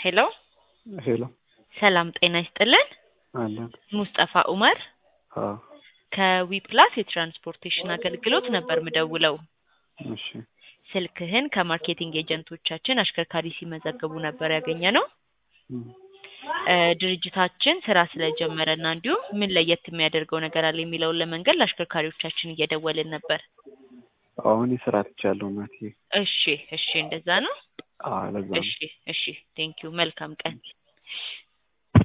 ሄሎ ሄሎ ሰላም ጤና ይስጥልን። አለን። ሙስጠፋ ኡመር አዎ ከዊፕላስ የትራንስፖርቴሽን አገልግሎት ነበር ምደውለው። እሺ ስልክህን ከማርኬቲንግ ኤጀንቶቻችን አሽከርካሪ ሲመዘግቡ ነበር ያገኘ ነው። እም፣ እ ድርጅታችን ስራ ስለጀመረና እንዲሁም ምን ለየት የሚያደርገው ነገር አለ የሚለውን ለመንገድ ለአሽከርካሪዎቻችን እየደወልን ነበር። አሁን የስራ ትቻለሁ እናቴ። እሺ እሺ፣ እንደዛ ነው። አዎ ለዛ ነው። እሺ እሺ፣ ቴንኪዩ። መልካም ቀን።